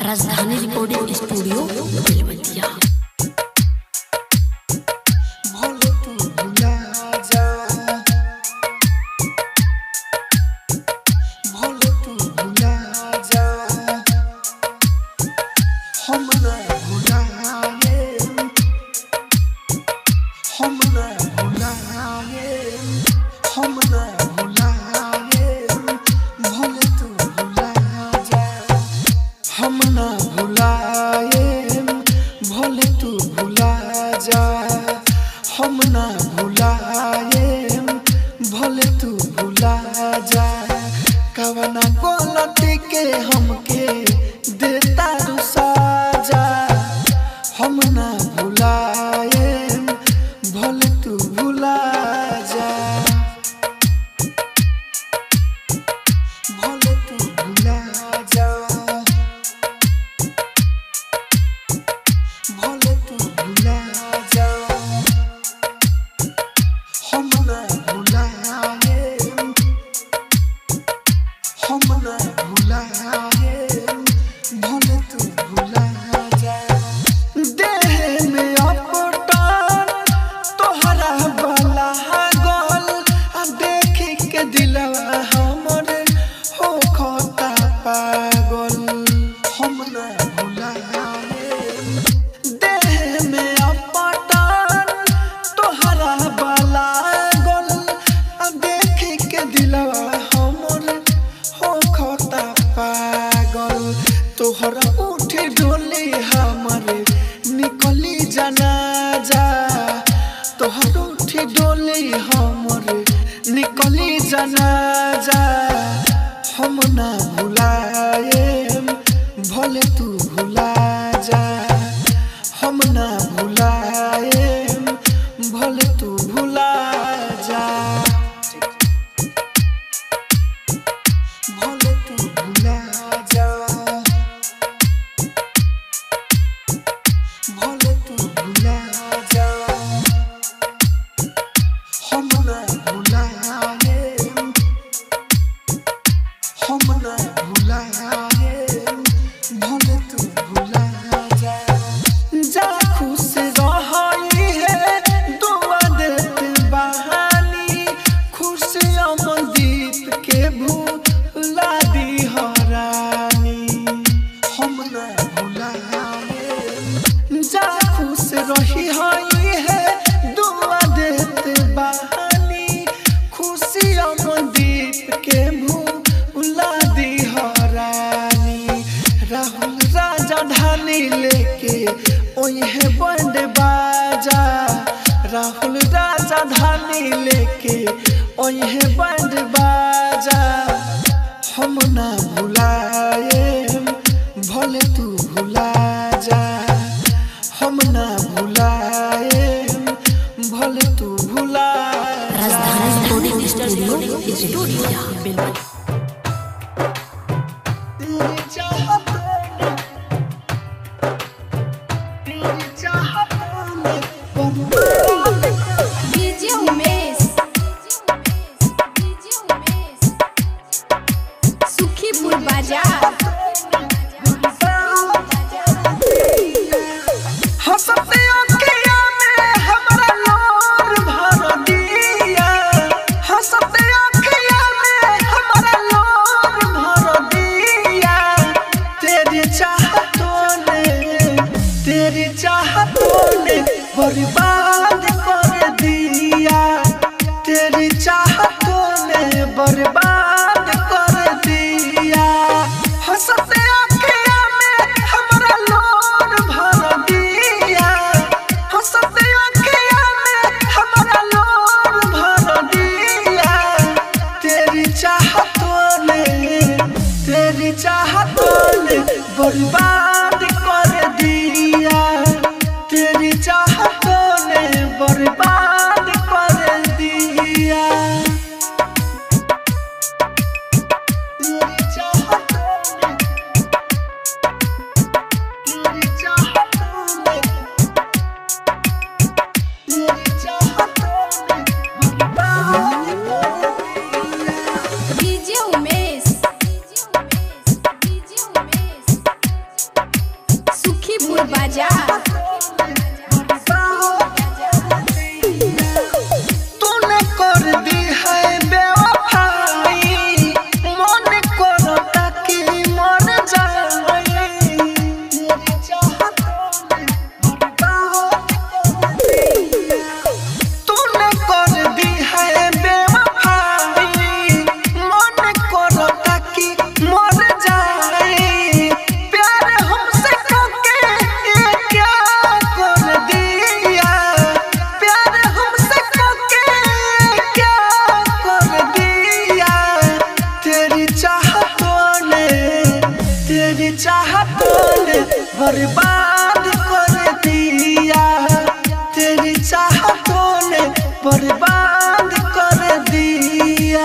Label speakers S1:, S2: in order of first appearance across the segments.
S1: राजधानी recording studio Belwatia
S2: Bhole तू भुला जा भोले तू भुला जा हम न भुलाए हम न भुलाए हम न भुलाए भोले तू भुला जा हम न भुलाए भोले तू भुला जा हम न भुलाए भोले तू भुला जा कवना गलती के हमके देता रू साजा हम न भुलाए भोले तू भुला जा भोले तू भुला जा भोले तू भुला जा हम न भुलाए हम न भुलाए भोले तू भुला जा देह में अपटान तोहरा वाला गोल आ देख के दिलवा हमर हो खोता पागल हम न भुलाए देह में अपटान तोहरा वाला गोल आ देख के दिलवा हमर हो खोता पागल तोहरा उठे डोले हमरे निकली जाना जा तोहर उठे डोले हमरे निकली जाना जा हम ना भुलाए भले तू भुला जा हम ना भुलाए भले तू भुला जा भले तू भुला जा भले तू भुला जा हम ना भुलाए हम ना भुलाए भले तू भुला जा जा खुश रही है दुआ देते बहानी खुशियाँ मंदीप के भूला दी हरानी हम ना भुलाए जा खुश रही हई है दुआ देते बहानी खुशियाँ मंदीप के भूला दी हरानी राहुल राजा ढाली लेके ओहे बंड बाजा राहुल राजा ढाली लेके ओहे बंड बाजा हम ना भुलाए भले तू भुला जा हम ना भुलाए भले तू भुला जा
S1: राजधानी रिकॉर्डिंग स्टूडियो बेलवतिया बेलवतिया
S2: तेरी चाहत में तेरी चाहत में बर्बाद
S3: डीजे उमेश डीजे उमेश सुखीपुर बाजार
S2: हंसते अखिया में हमरा लोर भर दिया हंसते अखिया में हमरा लोर भर दिया तेरी चाहतों ने तेरी चाहतों ने बर्बाद कर दिया तेरी चाहतों ने बर्बाद कर दिया हंसते अखिया में हमरा लोर भर दिया हंसते अखिया में हमरा लोर भर दिया तेरी चाहतों ने तेरी चाहतों ने बर्बाद कर दिया तेरी चाहतों ने बर्बाद कर दिया तेरी चाहतों ने तेरी चाहतों ने तेरी चाहतों ने बर्बाद कर दिया
S3: डीजे उमेश डीजे उमेश सुखीपुर बाजार
S2: तूने कर दी है बेवफाई मन करता कि मर जाए तेरी चाहतों में बर्बाद तूने कर दी है बेवफाई मन करता कि मर जाए प्यार हमसे करके ये क्या कर दिया प्यार हमसे करके ये क्या कर दिया तेरी चाहतों ने तेरी चाहतों ने बर्बाद कर दिया तेरी चाहतों ने बर्बाद कर दिया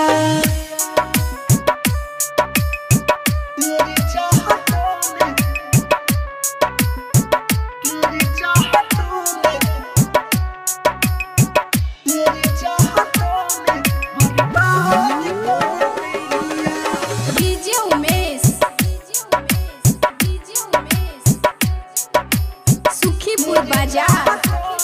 S2: तेरी चाहतों ने तेरी चाहतों ने तेरी चाहतों ने बर्बाद कर दिया
S3: डीजे उमेश डीजे उमेश सुखीपुर बाजार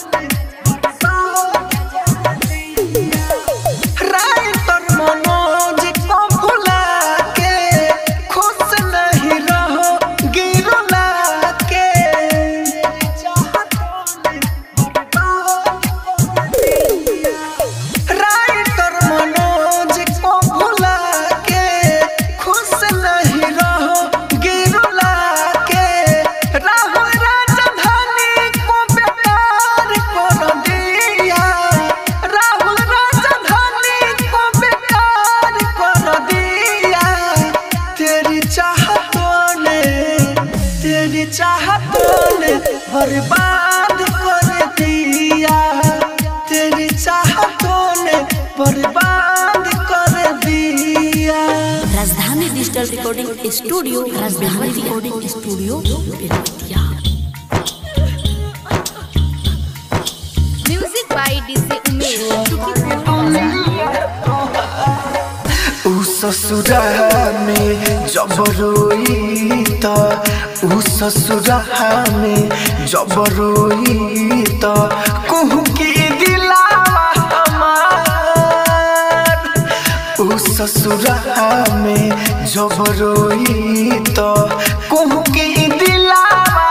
S2: राइटर मनोज को भुला के खुश नहीं रहो गिरुला के राइटर मनोज को भुला के खुश नहीं रहो गिरुला के राहुल राजधानी को बेकार कर दिया राहुल राजधानी को बेकार कर दिया तेरी चाहतों ने तेरी चाहतों ने बर्बाद कर दिया तेरी चाहतों ने बर्बाद कर दिया
S1: Rajdhani digital recording studio Rajdhani recording studio Belwatiya
S3: music by DJ Umesh Sukhipur
S2: उ ससुरा में जब रोई त उ ससुरा में जब रोई त कहूँ की दिलावा हमार उ ससुरा में जब रोई त कहूँ की दिलावा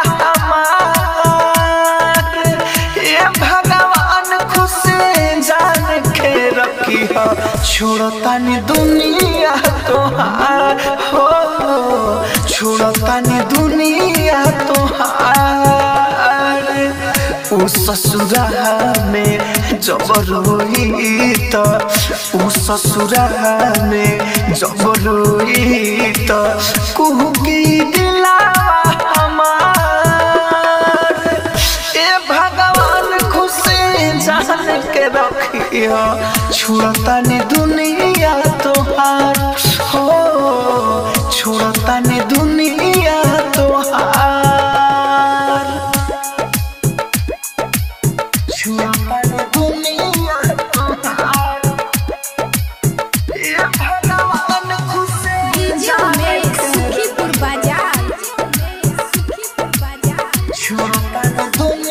S2: हमार ये भगवान खुश जान के रखी हो छोड़तानी दुनिया तोहार हो छोड़तानी दुनिया तोहार उ ससुरा में जब रोई त उ ससुरा में जब रोई त कुहू की दिलावा हमार ए भगवान खुशी जान के रखियो छुड़तानी दुनिया तोहार हो छुड़तानी दुनिया तोहार छुड़तानी दुनिया तोहार ए भगवान खुशी
S3: डीजे उमेश सुखीपुर बाजार सुखीपुर बाजार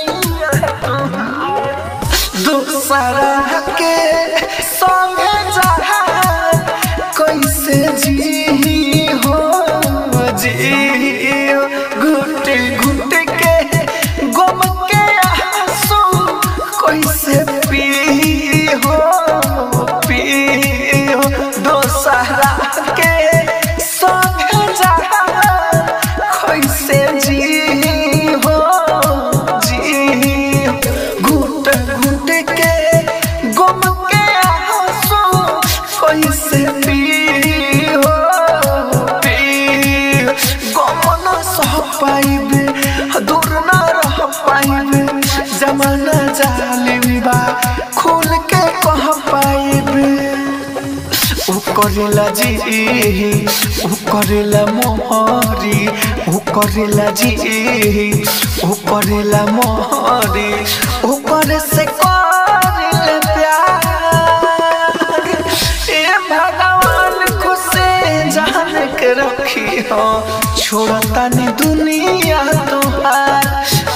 S2: दूसरा के संगे जहा कैसे जी हो जी घुट घुट के गम के आंसू कैसे पी हो पी हो दूसरा के संगे जहा कैसे जी हो जी घुट घुट के गम के आंसू कैसे पी हो पी गम न सह पाइबे दूर न रह पाइबे जमाना जालिम बा खुल के कह पाइबे उ करेला जी उ करेला मोहरी उ करेला जी उ करेला मोहरी उ करे से करेला प्यार ए भगवान खुशी जान के रखी हो छोड़ता नहीं दुनिया तोहार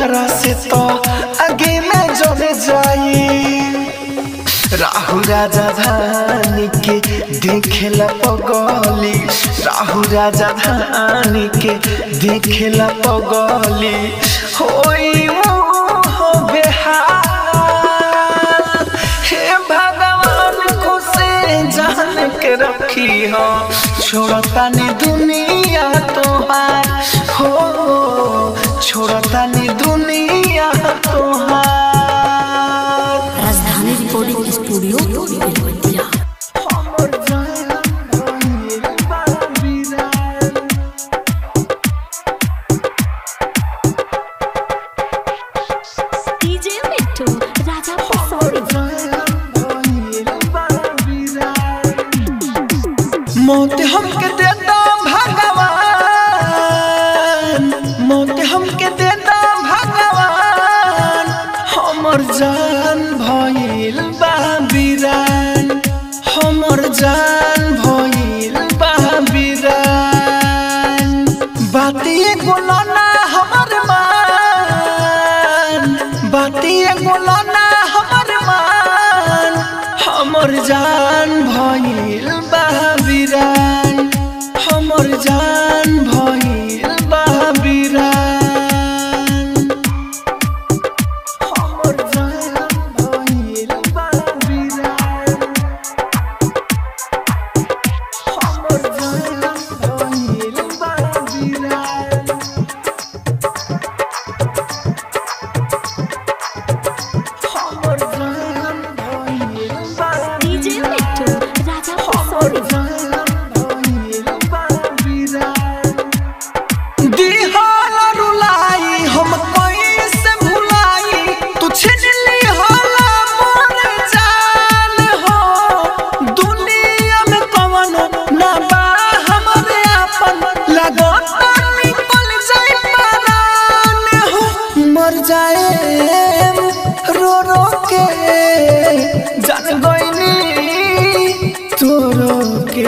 S2: ओकरा से तो आगे में जोड़े जाई राहु राजा धानी के देखेला पगली राहु राजा धानी के देखेला पगली होई मोह बेहाल हे भगवान को से जान के रखी हो छोड़ता ने दुनिया तोहार हो छोड़ता ने दुनिया तोहार
S1: राजधानी रिकॉर्डिंग स्टूडियो बेलवतिया
S2: हमर जान भइल बा बिरान।
S3: डीजे मिट्टू राजा पसौड़ी
S2: मौत हमके देता भगवान मौत हमके देता भगवान हमर जान भइल बा बिरान हमर जान भइल बा बिरान बातिए गोलाना हमर मान बातिए गोलाना हमर मान हमर जान भइल बा बिरान हमर जान भइल बा बिरान हमर जान भइल बा बिरान हमर जान भइल बा बिरान हमर जान भइल बा
S3: डीजे मिट्टू राजा पसौड़ी
S2: दिहाल रुलाई हम कैसे भुलाई तू छीन ली हाला मोर जान हो दुनिया में कवन ना बा हमरे आपन लगत निकल जाई परान हो मर जाए रो रो के जान गईनी तोरो के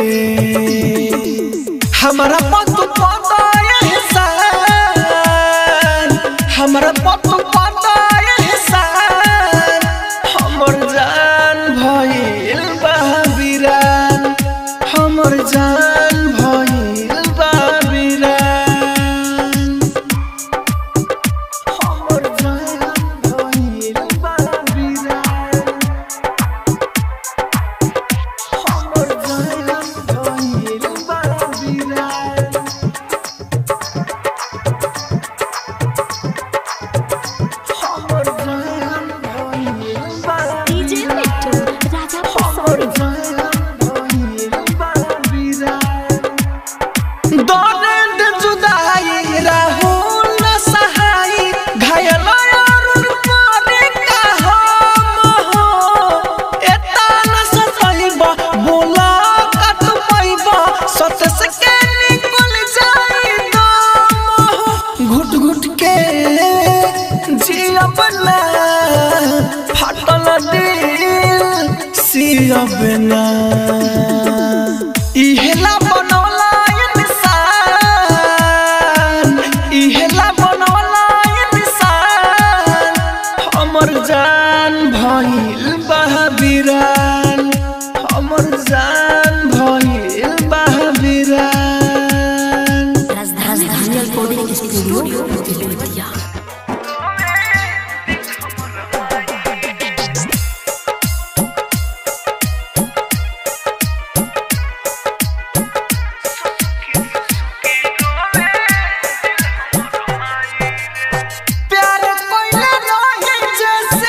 S2: हमारा पत पता एहसान हमारा पत पता एहसान हमर जान भइल बा बिरान हमर जान भइल बा बिरान हमर जान भइल बा बिरान हमर जान भइल बा बिरान हमर जान भइल बा
S3: डीजे मिट्टू राजा पसौड़ी
S2: दर्द जुदाई राहुल न सहाई घायल अरुण परे का हम हो एता न सतइबा बोला कत पैबा सतस के निकल जाई दम हो घुट घुट के जियब ना फाटल दिल सियब ना इहेला बनौला इंसान इहेला बनौला इंसान हमर जान भइल बा बिरान हमर जान भइल बा बिरान
S1: राजधानी रिकॉर्डिंग स्टूडियो बेलवतिया
S2: प्यार कोइले रहे जैसे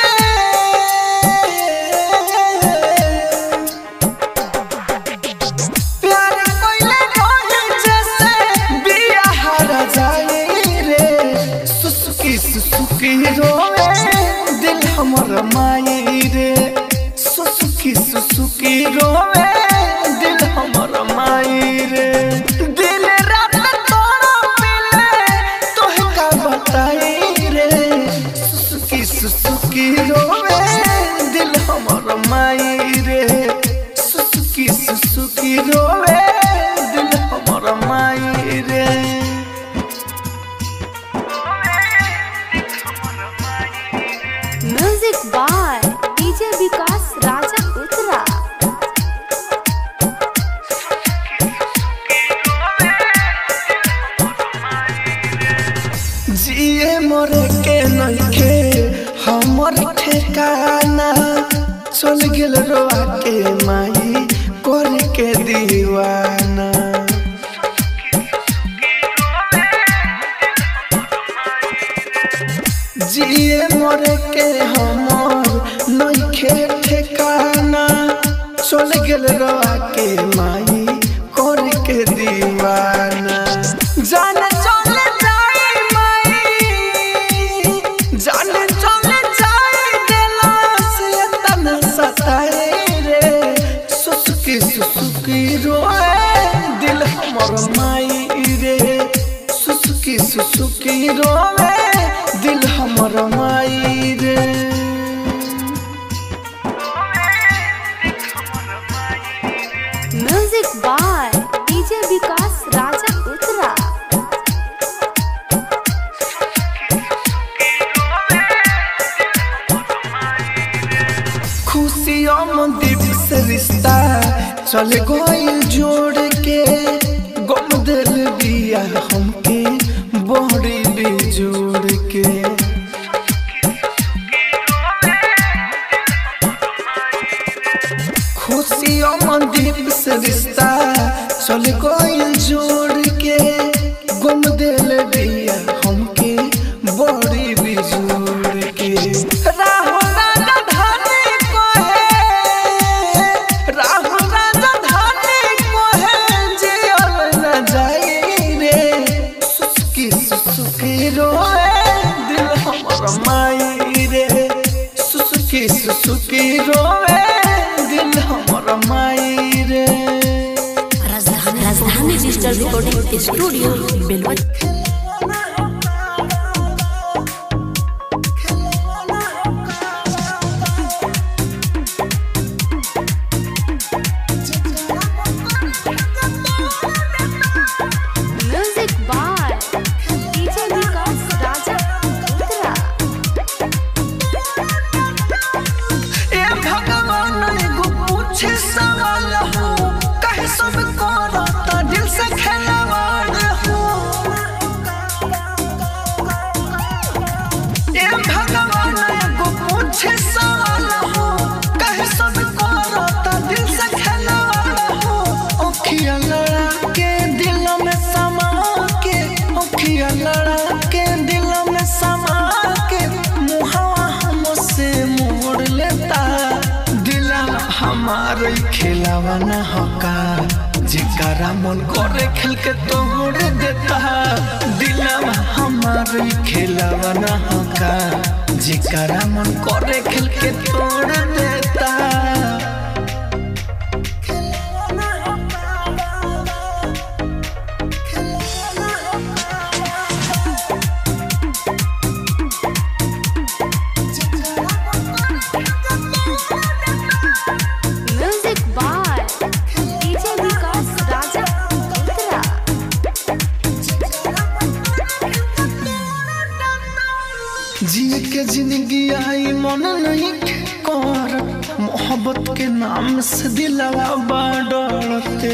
S2: प्यार कोइले रहे जैसे बिया हरा जाए रे सुसुकी सुसुकी रोवे दिल हमर माई रे सुसुकी सुसुकी रोवे दिल हमर माई रे दिल रात तोड़ा मिले तोहे का बताई रे सुसुकी सुसुकी रोवे दिल हमर माई रे सुसुकी सुसुकी रोवे दिल हमर माई रे
S3: विकास राजा उत्तरा
S2: जिए मरे के नइखे हमर ठेकाना चल गेल रोआ के माई कर के दीवाना जिए मरे के हमर नइखे ठेकाना चल गेल रोआ के माई कर के दीवाना जाने चले जाए माई जाने चले जाए दिला से तन सताए रे सुसुकी सुसुकी रोए दिल हमर माई रे सुसुकी सुसुकी रोए दिल हमर माई रे
S3: music by DJ Vikas Raja Uttara
S2: खुशियों में दीप से रिश्ता चल गइल जोड़ के गम दिल दिया हमके बड़ी बेजोड़ के खुशियों में दीप से रिश्ता चल गइल जोड़ के गम दिल दिया हमके बड़ी बेजोड़ के राहो राजा धानी को है राहो राजा धानी को है जियल न जाए रे सुसुकी सुसुकी रोए दिल हमर माई रे सुसुकी सुसुकी रोए दिल हमर माई रे
S1: Rajdhani Rajdhani digital recording studio Belwati
S3: music by DJ Vikas Raja Uttara
S2: ए भगवान एगो पूछे सवाल हो कहे सब करता दिल से खेलवाड़ हो ए भगवान एगो पूछे सवाल हो कहे सब करता दिल से खेलवाड़ हो ओखिया लड़ा के दिल में समा के ओखिया लड़ा के दिल में समा के मुहावा हमसे मोड़ लेता दिला हमार खिलावा न होका जिकरा मन करे खेल के तोड़ देता दिला हमार खिलावा न होका जिकरा मन करे खेल के तोड़ देता
S3: music by DJ Vikas Raja Uttara
S2: जिए के जिंदगी आई मन नहीं के कर मोहब्बत के नाम से दिलवा बाडरते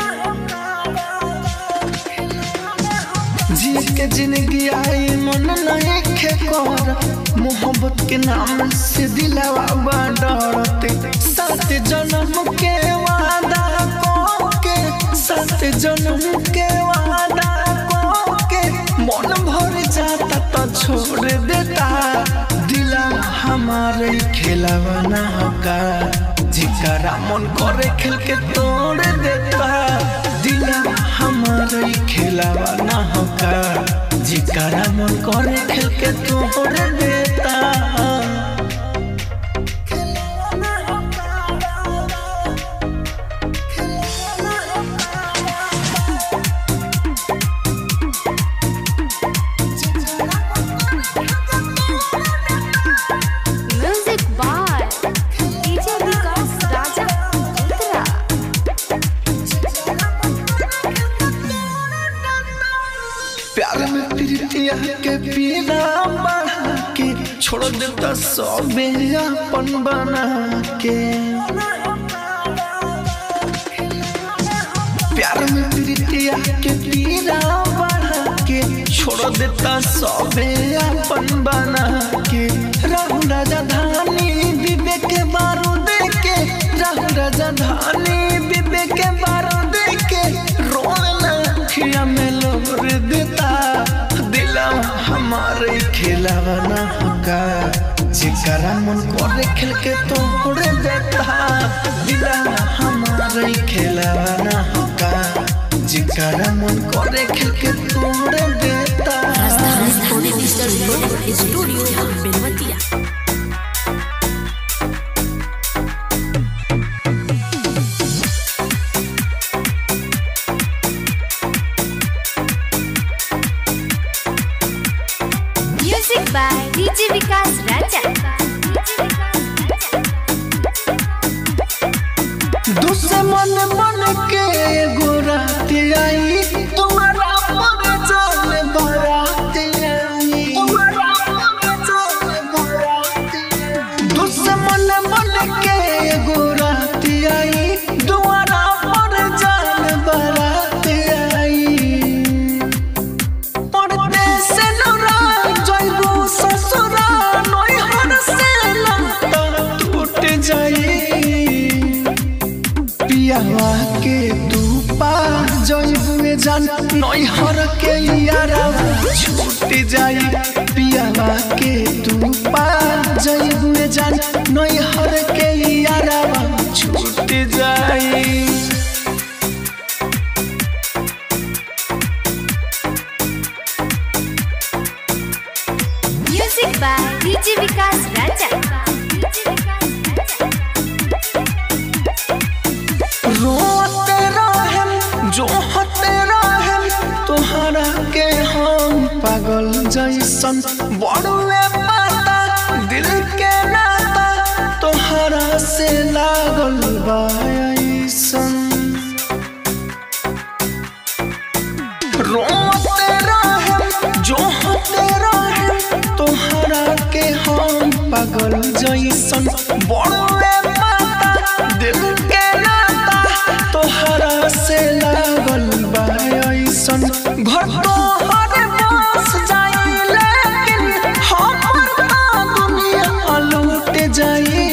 S2: जिए के जिंदगी आई मन नहीं के कर मोहब्बत के नाम से दिलवा बाडरते सात जन्म के वादा को के सात जन्म के वादा को के मन भर जाता तो छोड़ देता दिला हमारे खिलावा ना होगा जिकरा मन करे खेल के तोड़ देता दिला हमारे खिलावा ना होगा जिकरा मन करे खेल के तोड़ देता
S3: music by DJ Vikas Raja Uttara
S2: प्यार में प्रीतिया के पीना बढ़ा के छोड़ देता सबे अपन बना के प्यार में प्रीतिया के पीरा बढ़ा के छोड़ देता सबे अपन बना के राहु राजा धानी विवेक के बारूद के राहु राजा धानी विवेक के बारूद के रोना अखिया में लोर देता दिला हमारे खिलावा ना होगा जिकरा मन करे खेल के तोड़ देता दिला हमारे खिलावा ना होगा जिकरा मन करे खेल के तोड़ देता
S1: Rajdhani digital studio Belwatiya
S3: music by DJ Vikas Raja
S2: दुश्मन मन के गोरात आई तुम्हारा पर जान बारात आई तुम्हारा पर जान बारात आई दुश्मन मन के गोरात आई तुम्हारा पर जान बारात आई परदेस नरा जइबू ससुरा नैहर से लंता टूट जाई पियावा के तू पा जइबू जान नैहर के यारा छूट जाई पियावा के तू पा जइबू जान नैहर के यारा छूट जाई
S3: music by DJ Vikas Raja
S2: रोते रहेम जो होते रहेम तोहरा के हम पागल जैसन बड़ुए पाता दिल के नाता तोहरा से लागल बा ऐसन रोते रहेम जो होते रहेम तोहरा के हम पागल जैसन बड़ुए पाता दिल के नाता तोहरा से लागल बा ऐसन घर तोहर बस जाई लेकिन हमर ना दुनिया लौट जाई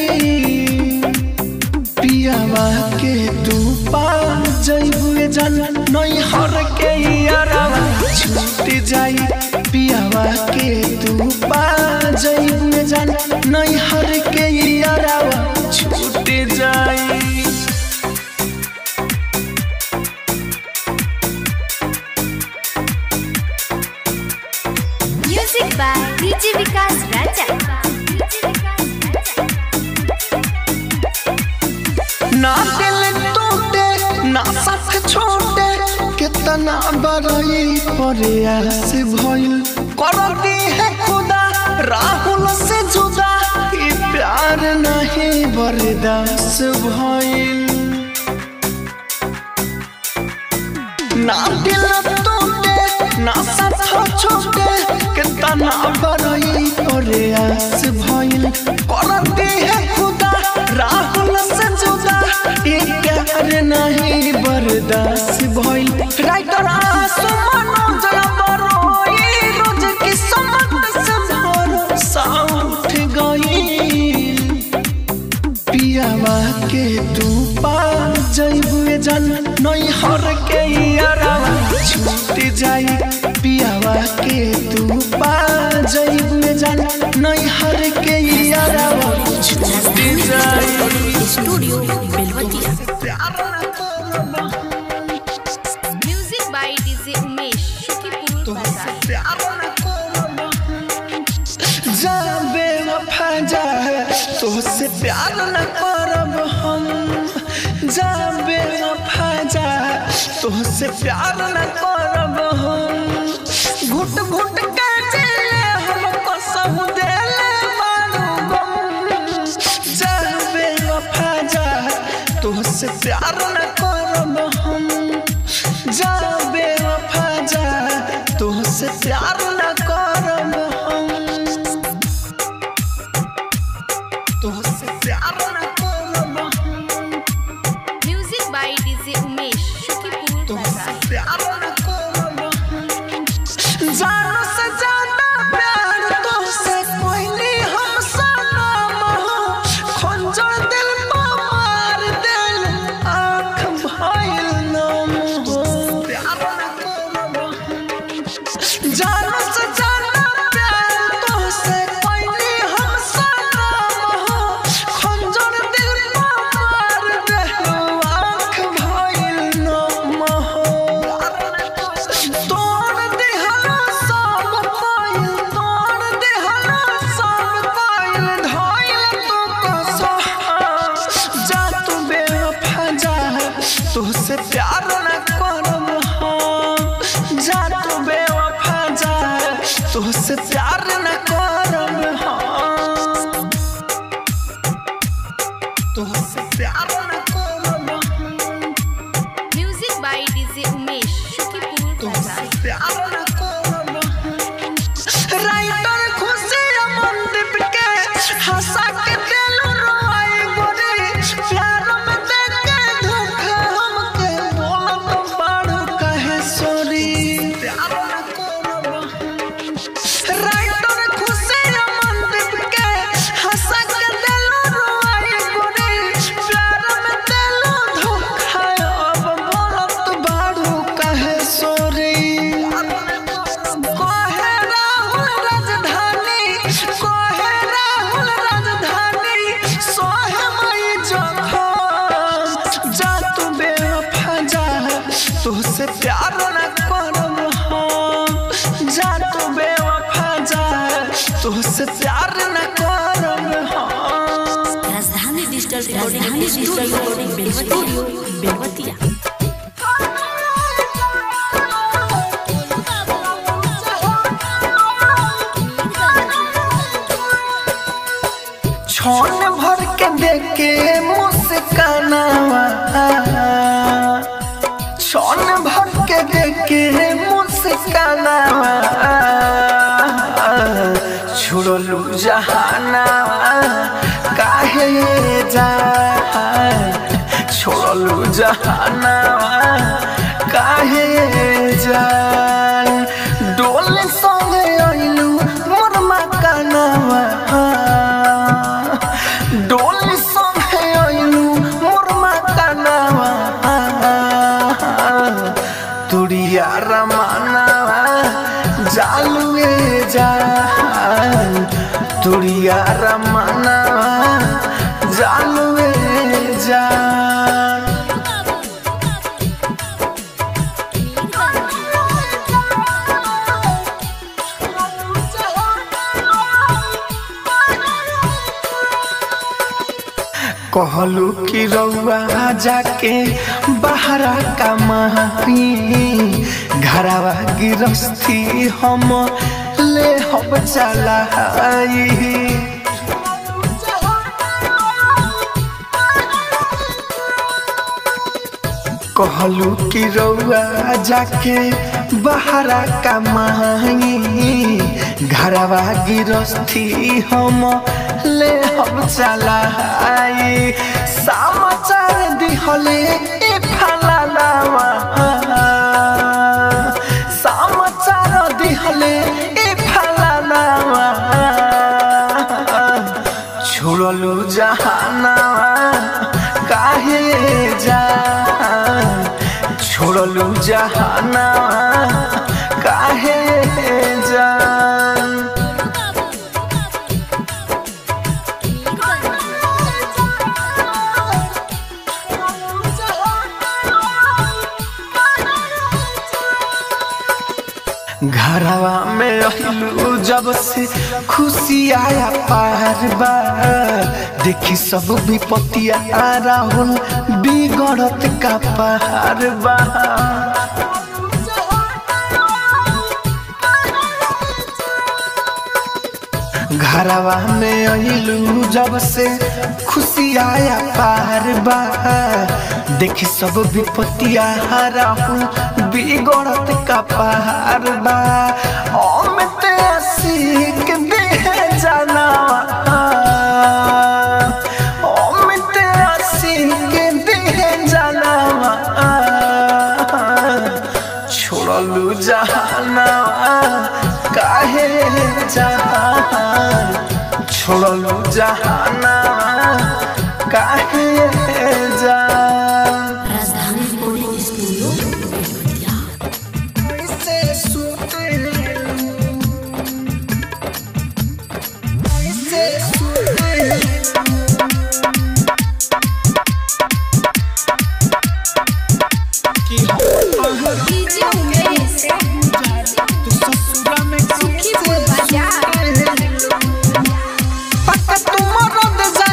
S2: पियावा के तू पा जइबू जान नैहर के यारावा छूट जाई पियावा के तू पा जइबू जान नैहर के यारावा छूट जाई
S3: music by DJ Vikas Raja
S2: ना दिल टूटे ना साथ छोटे कितना बड़ई प्रयास भइल करती है खुदा राहुल से जुदा ई प्यार नहीं बर्दाश्त भइल ना दिल टूटे ना साथ छोटे कितना बड़ई प्रयास भइल करती है खुदा राहुल से जुदा ये प्यार नहीं बर्दाश्त भइल राइटर आसु मनोज बरोई रोज की समझ से भरोसा उठ गई पियावा के तू पा जइबू जान नैहर के यारावा छूट जाई पियावा के तू पा जइबू जान नैहर के यारावा छूट जाई
S1: studio Belwatiya
S3: music by DJ Umesh Shukipur बाजार
S2: जाबे वफा जा तोहसे प्यार न करब हम जाबे वफा जा तोहसे प्यार न करब हम घुट घुट के जिले हम कसम देले मारू गम जाबे वफा जा तोहसे प्यार न करब हम जाबे वफा जा तोहसे प्यार न करब हम तुझसे प्यार न करब हम जा तू बेवफा जा तुझसे प्यार न करब हम तुझसे प्यार न करब हम
S3: music by DJ Umesh Shukipur बाजार
S2: प्यार न करब हम राइटर खुशी अमनदीप के हंसा के दिल रोए गोरे प्यार में देख के धोखा हमके बोलत बाड़ू कहे सॉरी प्यार न करब हम राइटर खुशी अमनदीप के हंसा के दिल रोए गोरे प्यार में दिल धोखा अब बोलत बाड़ू कहे सॉरी कोहे राहुल राजधानी कोहे राहुल राजधानी सोहे मई जखम जा तू बेवफा जा तुझसे प्यार न करब हम जा तू बेवफा जा तुझसे प्यार न करब हम
S1: Rajdhani digital Rajdhani digital recording Belwatiya Belwatiya
S2: छौन भर के देखे मुस्कानावा छौन भर के देखे मुस्कानावा छुड़लू जहानावा काहे जा छोड़लू जहानावा काहे जान डोल संगे अइलू मोर मकानावा डोल संगे अइलू मोर मकानावा तुरिया रमानावा जालुए जान तुरिया रमानावा जालुए जान कहलू कि रउआ जाके बहरा कमाई घरवा गिरस्ती हम ले हम चलाई कहलू कि रउआ जाके बहरा कमाई घरवा गिरस्ती हम ले हम चलाई समाचार दिहले ए फलालावा समाचार दिहले ए फलालावा छोड़लू जहानावा काहे जान छोड़लू जहानावा काहे जान घरवा में रहलू जब से खुशी आया पार बा देखी सब विपत्तिया राहुल बिगड़त का पार बा घरवा में अइलू जब से खुशी आया पार बा देखी सब विपत्तिया राहुल बिगड़त का पार बा अमित आशिक दे जाना अमित आशिक दे जाना छोड़लू जहाना काहे जहान छोड़लू जहाना काहे जान
S1: राजधानी रिकॉर्डिंग स्टूडियो बेलवतिया
S2: ऐसे सुते ऐसे सुते कि
S3: डीजे उमेश
S2: तू ससुरा में
S3: सुखीपुर बाजार
S2: पक्का तुम रद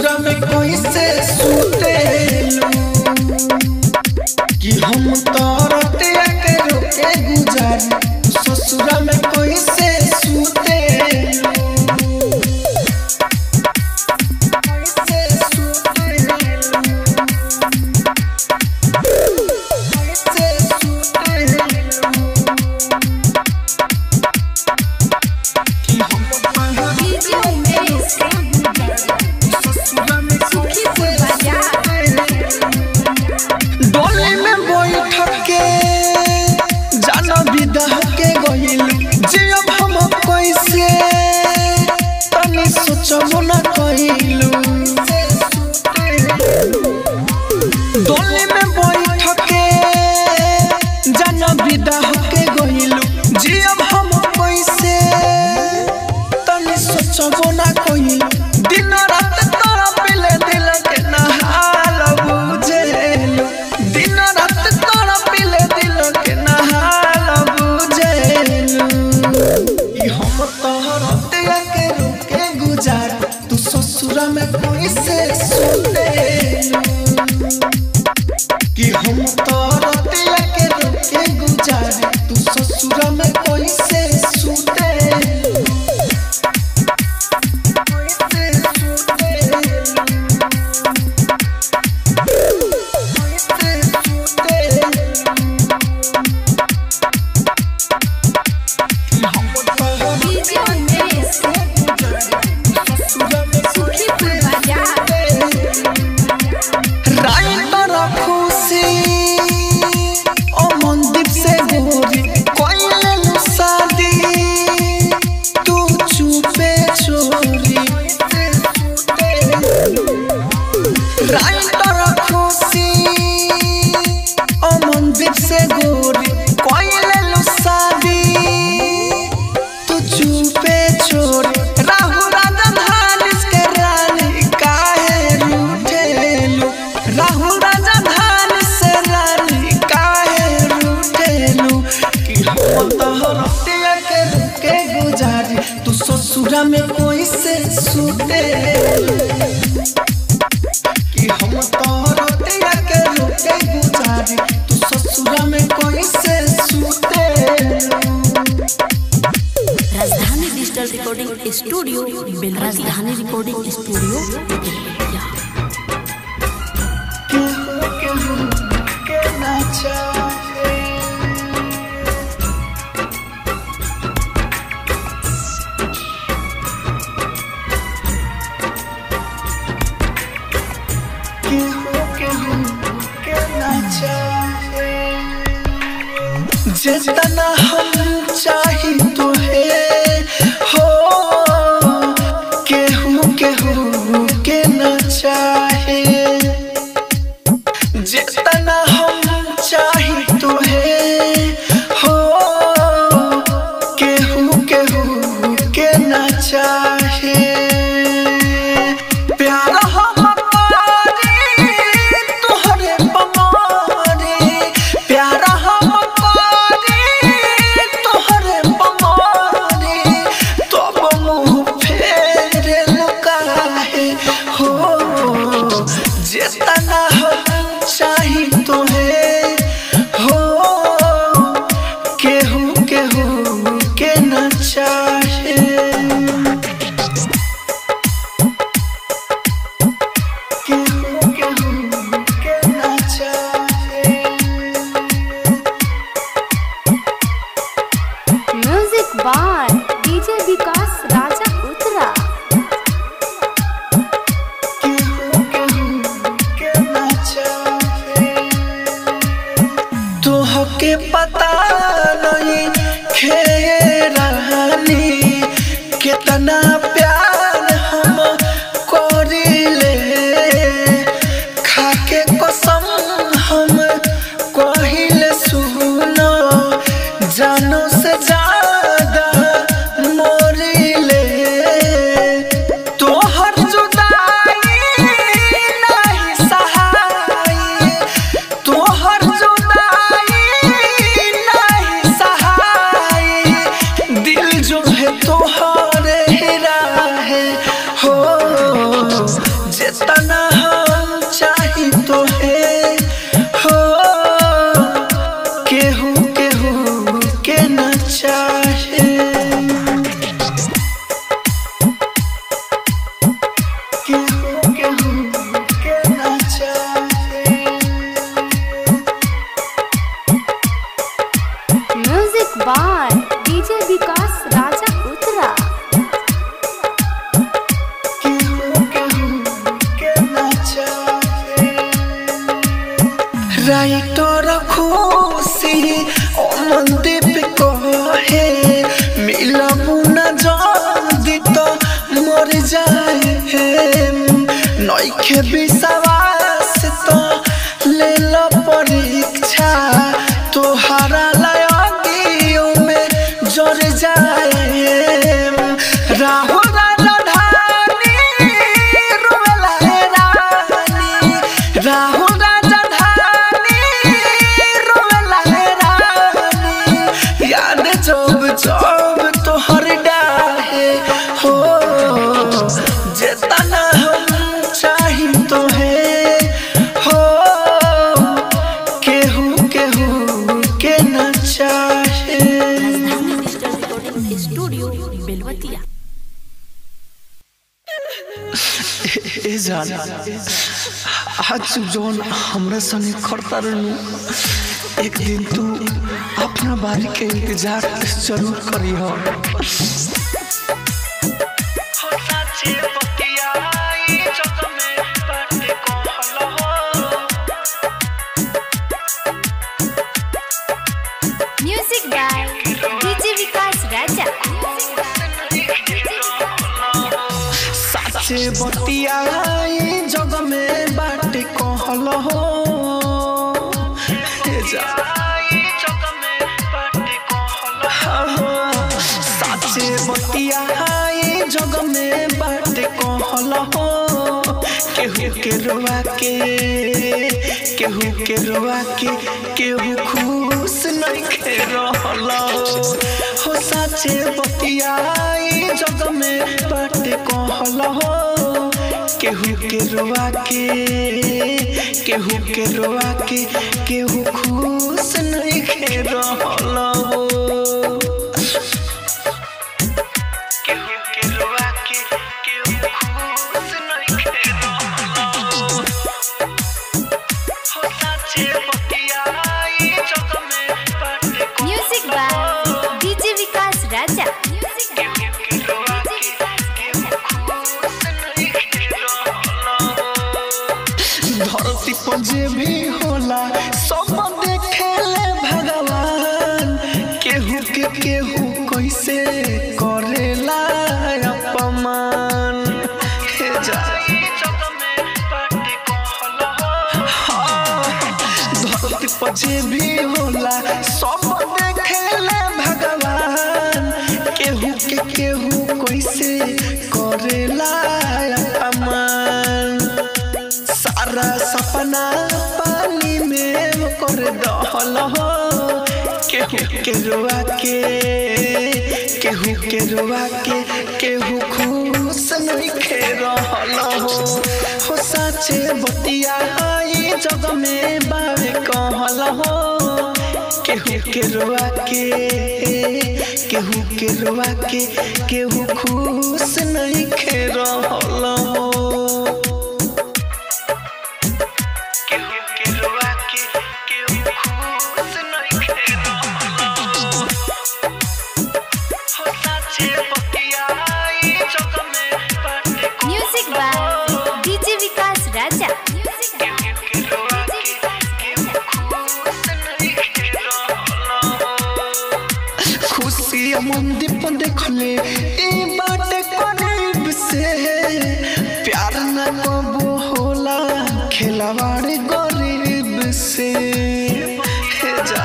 S2: ससुरा में कैसे सुतेलू कि हम तरते के रोके गुजारी ससुरा में कैसे सुतेलू कैसे सुतेलू कैसे सुतेलू कि हम
S3: डीजे उमेश
S2: ससुरा में
S3: सुखीपुर बाजार
S2: डोली में बैठ के जाना विदा के गइल जियब हम कैसे तनी सोचबो न कइलू डोली में बैठ के जाना विदा के गइल जियब हम कैसे तनी सोचबो न कइलू दिन रात तोरा पिले दिल के नहाल बुझेलू दिन रात तोरा पिले दिल के नहाल बुझेलू ई हम तोहर के रुके गुजार तू ससुरा में कैसे सुतेलू कि हम तोहर के रुके गुजार तू ससुरा में कैसे सुतेलू
S3: डीजे उमेश सुखीपुर बाजार
S2: राइटर खुशी ओ मनदीप से गोरी कोइले शादी तू चुपे छोरी राइटर खुशी ओ मनदीप से गोरी कोइले शादी तू चुपे छोरी राहु राजन हानिस के रानी काहे रूठेलू राहु राजन हानिस से रानी काहे रूठेलू कि हम तोहर दिया के रुके गुजारी तू ससुरा में कोई से सुतेलू कि हम तोहर दिया के रुके गुजारी तू ससुरा में कोई से सुतेलू
S1: राजधानी डिजिटल रिकॉर्डिंग स्टूडियो बेल राजधानी रिकॉर्डिंग स्टूडियो बेलवतिया
S2: केहू केहू के ना चाहे केहू केहू के ना चाहे जितना हम चाही तुहे हो केहू केहू के न चाहे जितना हम चाही तुहे हो केहू केहू के न चाहे प्यार हम पारी तोहरे पमारी प्यार हम पारी तोहरे पमारी तब मुँह फेरे लुकाहे हो जितना हम चाही तुहे हो केहू केहू के न चाहे केहू केहू के न चाहे
S3: music by DJ Vikas Raja Uttara
S2: केहू केहू के जितना हम चाही तो है हो केहू केहू के न चाहे केहू केहू के न चाहे
S3: music by DJ Vikas Raja Uttara
S2: writer Khushi ओ मंदीप कहे मिलबू न जल्दी तो मर जाए नइखे विश्वास तो ले लो परीक्षा तोहरा लयोगियों में जर जाए राहुल राजधानी रोवेला हे रानी राहुल राजधानी रोवेला हे रानी याद जब जब तोहर डाहे हो जेतना हम चाही तो है हो केहू केहू के न चाहे
S1: Rajdhani digital recording studio Belwatiya
S2: ए जान आज जौन हमरा संगे खड़ता रहनु एक दिन तू अपना बारी के इंतजार जरूर करी हो
S3: music by DJ Vikas Raja
S2: साचे बतियाई जग में बाटे कहल हो ए जा हाँ, हाँ, साचे बतियाई जग में बाटे कहल हो केहू के रोआ के केहू के रोआ के केहू खुश नहीं खे रहल हो साचे बतियाई जग में बाटे कहल हो केहू के रोआ के केहू के रोआ के केहू खुश नहीं खे रहल हो केहू के रोआ के केहू खुश नहीं खे रहल हो हो साचे बतियाई जग में बाटे
S3: music by DJ Vikas Raja
S2: धरती पर जे भी होला सब देखेले भगवान केहू के केहू कैसे करेला अपमान हे जा हाँ, धरती पर जे भी होला सब देखेले भगवान केहू के केहू कैसे करेला अपमान सारा सपना पानी में कर दहल हो केहू के रुआ के केहू के रुआ के केहू खुश नहीं खे रहल हो हो साचे बतिया आई जग में बावे कहल हो केहू के रुआ के केहू के रुआ के केहू खुश नहीं खे रहल हो केहू के रुआ के केहू खुश नहीं खे रहल हो साचे बतिया आई जग में बाटे
S3: music by DJ Vikas Raja
S2: केहू के रुआ के केहू खुश नहीं खे रहल हो खुशी मंदिर पर देखले ई बाटे करीब से प्यार न कबो होला खिलवाड़ गरीब से हे जा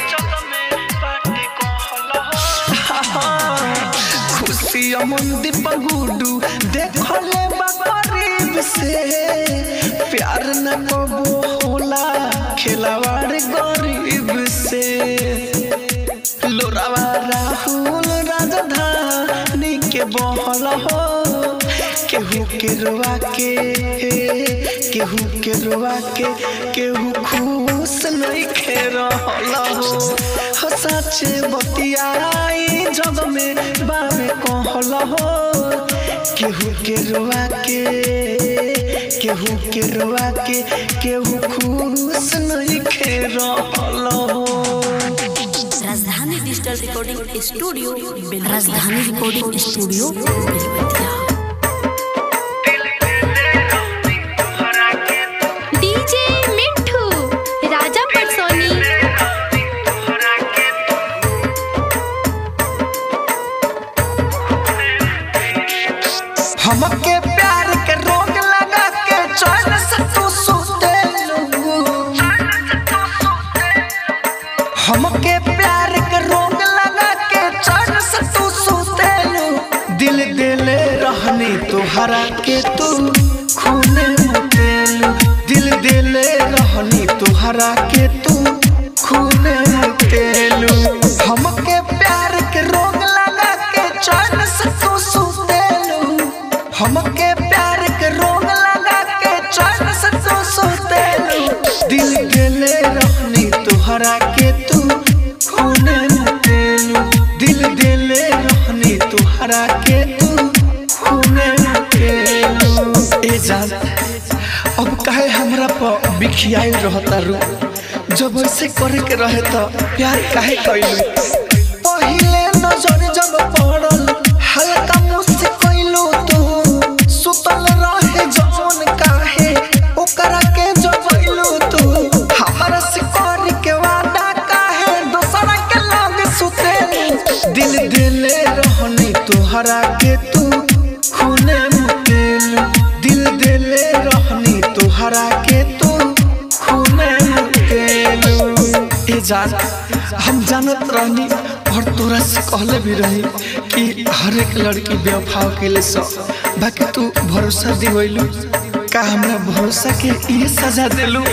S2: खुशी मंदिर पर गुडू देखले बा करीब से प्यार न कबो होला खिलवाड़ गरीब से लोरावा राहुल राजधानी के बहल हो केहू के रोवा के केहू के रोवा के केहू खुश नहीं खे रहल हो हो सच्चे बतियाई जग में बाबे कहल हो केहू के रोवा के केहू के रोवा के केहू खुश नहीं खे रहल हो
S1: Rajdhani digital recording studio Rajdhani recording studio Belwatiya
S3: DJ Mithu Raja Patsoni
S2: हमके प्यार के रोग लगा के चैन से तू सुते हमके प्यार के रोग लगा के चैन से तू सुते दिल दिले रहनी तुहरा के तू खूने मुतेलू दिल दिले रहनी तुहरा के तू खूने मुतेलू हमके प्यार के रोग लगा के चैन से तू सुतेलू हमके प्यार के रोग लगा के चैन से तू सुतेलू दिल दिले रहनी तुहरा के तू खूने मुतेलू दिल दिले रहनी तुहरा के तू खूने मुतेलू ए जान अब काहे हमरा पर बिखियाई रहता रू जब ऐसे करे के रहे तो प्यार काहे कइलू पहिले नजर जब पड़ल हल्का मुझसे कइलू तू सुतल रहे जौन काहे ओकरा के जबइलू तू हमरा से कर के वादा काहे दोसरा के लग सुते दिल दिले रहनी तुहरा के तू खूने मुतेलू दिल दिले रहनी तुहरा के तू खूने मुतेलू ए जान हम जानत रहनी और तोरा से कहले भी रही कि हर एक लड़की बेवफाव के लिए सब बाकी तू भरोसा दिवैलू का हमरा भरोसा के ये सजा दिलू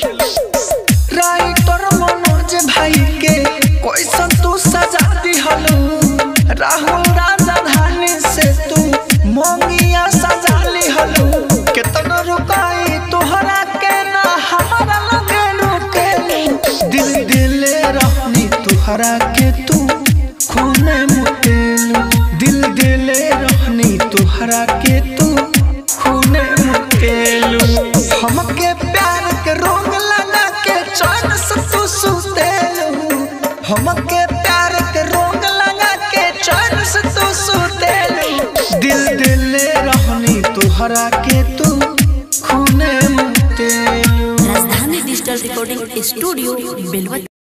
S2: राइटर मनोज भाई के कैसन तू सजा दिहलू राहुल राजधानी से तू मोंगिया सजा लिहलू केतना रुकाई तोहरा के ना हमारा लगे रुके दिल दिले रहनी तुहरा के तू खूने मुतेलू दिल दिले रहनी तुहरा के तू खूने मुतेलू हमके प्यार के रोग लगा के चैन से तू सुतेलू हमके प्यार के रोग लगा के चैन से तू सुतेलू दिल दिले रहनी तुहरा के तू खूने मुतेलू
S1: राजधानी डिजिटल रिकॉर्डिंग स्टूडियो बेलवतिया